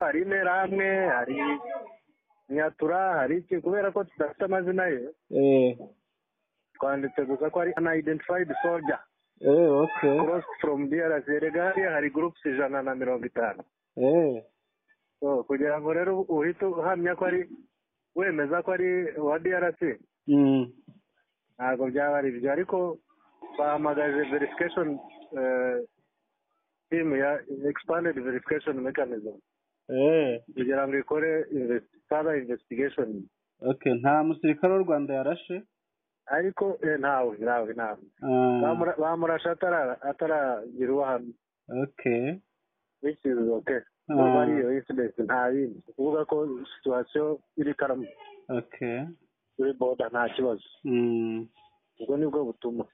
hari interahamwe hari nyatura hari iki kubera ko tudafite amazina ye twanditse gusa ko ari unidentified soldier eee oke cross from DRC regari hari groups ijana na mirongo itanu eee So, kugira ngo rero uhite uhamya ko ari wemeza ko ari uwa DRC ntabwo byaba ari ibyo ariko bahamagaje verification eh, team ya expanded verification mechanism eee kugira ngo ikore invest- further investigation oke nta musirikare w'u rwanda yarashe ariko eh, ntawe ntawe ntawe Ah, Bamura- bamurashe atara- ataragira uwo ahamya oke bishyize oke Ah. kuba ariyo incident nta yindi kuvuga ko situwasiyo iri karamu oke kuri boda nta kibazo Mm. ubwo nibwo butuma